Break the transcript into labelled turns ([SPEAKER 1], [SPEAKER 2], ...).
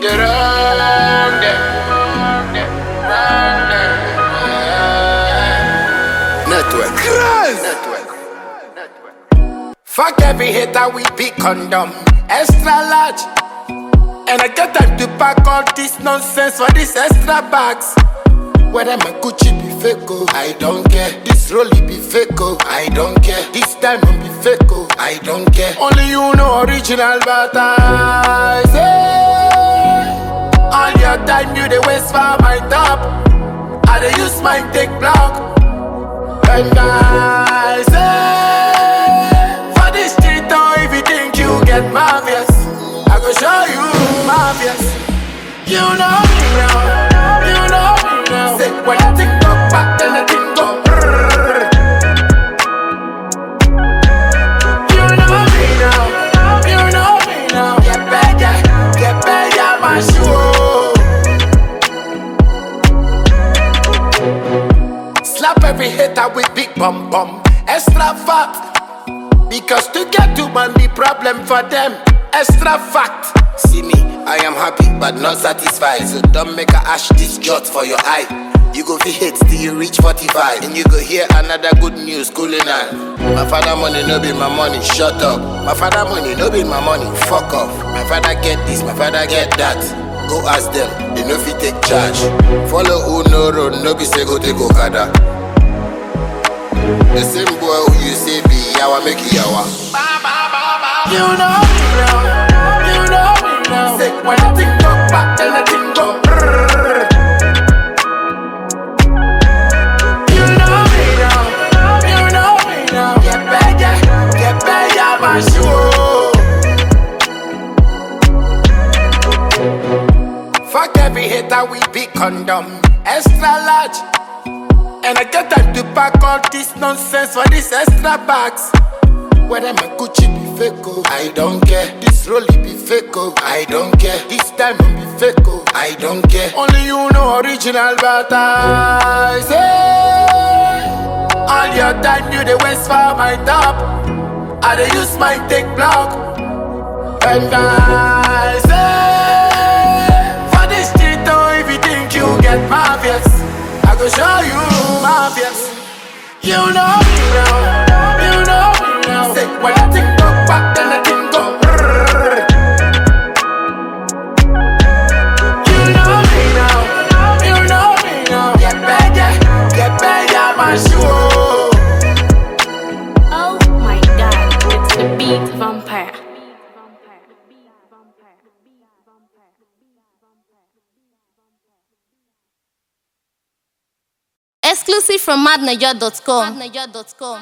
[SPEAKER 1] the wrong day. Wrong day. Network. Network. Fuck every hater, we be condom. Extra large. And I get time to pack all this nonsense for these extra bags. Whether my Gucci be fake, oh, I don't care. This Rolly be fake, oh, I don't care. This diamond be fake, oh, I don't care. Only you know original, but I say all your time you the waste for my top. I dey use my take block. And I say for this street, oh, if you think you get marvelous, I go show you marvelous. You know me now, you know me now. Say when I think go back, then I think go. brrrr. You know me now, you know me now. Get better, get better, my shoe. Slap every hater with big bum bum, extra fat. Because to get to man be problem for them. Extra fact. See me, I am happy but not satisfied. So don't make a ash this jot for your eye. You go fi hate till you reach 45 And you go hear another good news cooling on My father money no be my money, shut up My father money no be my money, fuck off My father get this, my father get that Go ask them, they no fit take charge Follow who no road, no be say go take Okada the same boy who you say be yawa make you yawa. You know me now, you know me now. Say when I think go back, then I think go. brrrr. You know me now, you know me now. Get better, get better, my shoe. Fuck every hater, we be condom. Extra large. And I get time to pack all this nonsense for these extra bags. Whether my Gucci be fake, oh, I don't care. This Rolly be fake, oh, I don't care. This diamond be fake, oh, I don't care. Only you know original, but I say all your time you the waste for my top. I dey use my take block. And I say for this street, oh, if you think you get marvelous, I go show you marvelous. You know me now, you know me now. Say when I think go back, then I think go. brrrr. You know me now, you know me now. Get better, get better, my shoe.
[SPEAKER 2] Oh my god, it's the beat vampire. Exclusive from madniger.com.